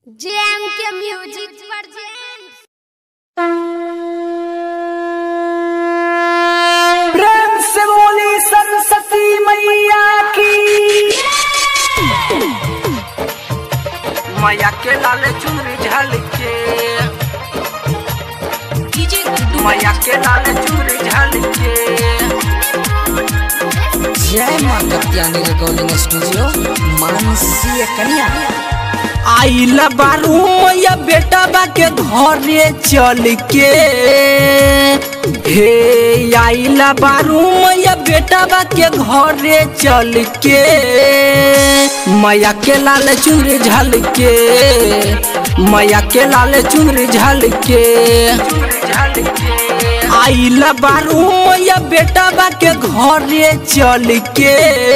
GeM के music वर्जेंट प्रेम से बोली सरस्वती मैया की मैया के लाल चुनरी झलके मैया के लाल चुनरी झलके जय मां कत्यानी रिकॉर्डिंग स्टूडियो मानसीय कन्या आइल बारू मैया बेटा बा के घरे चल के हे आइल बारू मैया बेटा बा के घरे चल के मैया के लाल चुनरी झल के मैया के लाल चुनरी झल के आइल बारू मैया बेटा बा के घरे चल के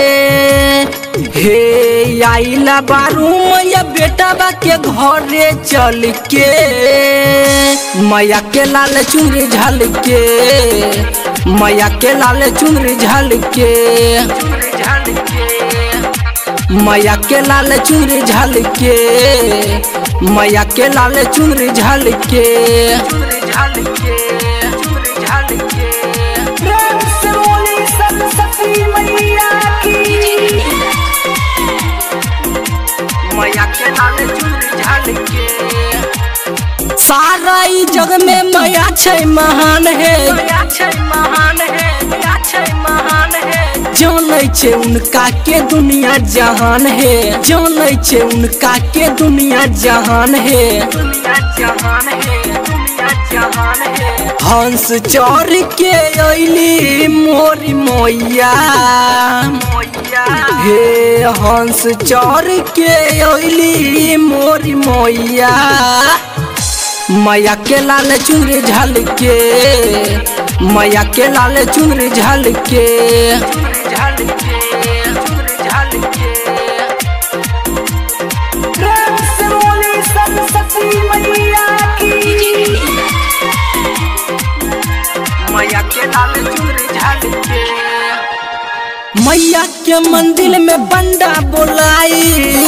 हे आइला बारू मैया बेटा बा के घरे चल के मैया के लाल चुनरी झल के मैया के लाल चुनरी झल के मैया के लाल चुनरी झल के मैया के लाल चुनरी झल के प्रेम से बोली सरस्वती मैया की मैया के लाल चुनरी झलके सारा ई जग में मैया छै महान है मैया छै महान है मैया छै महान है जानै छै उनका के दुनिया जहान है जानै छै उनका के दुनिया जहान है दुनिया जहान है दुनिया जहान है हंस चढ़ के अइली मोरी मैया हे हंस चढ़ के अइली मोरी मैया मैया के लाल चुनरी झल के मैया के लाल चुनरी झल के प्रेम से बोली सरस्वती मैया की मैया के लाल चुनरी झलके मैया के मंदिर में बंडा बोलाई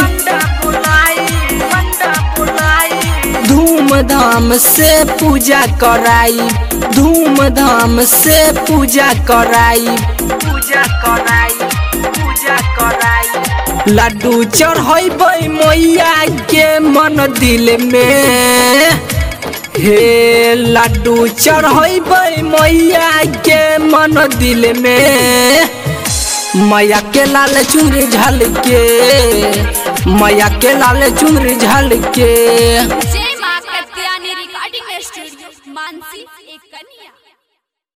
धूमधाम से पूजा कराई धूमधाम से पूजा कराई पूजा कराई पूजा कराई लड्डू चढ़ेबै मैया के मन दिल में हे लड्डू चढ़ेबै मैया के मन दिल में मैया के लाल चुनरी झलके मैया के लाल चुनरी झलके जय मां कत्यानी रिकॉर्डिंग स्टूडियो मानसी एक कन्या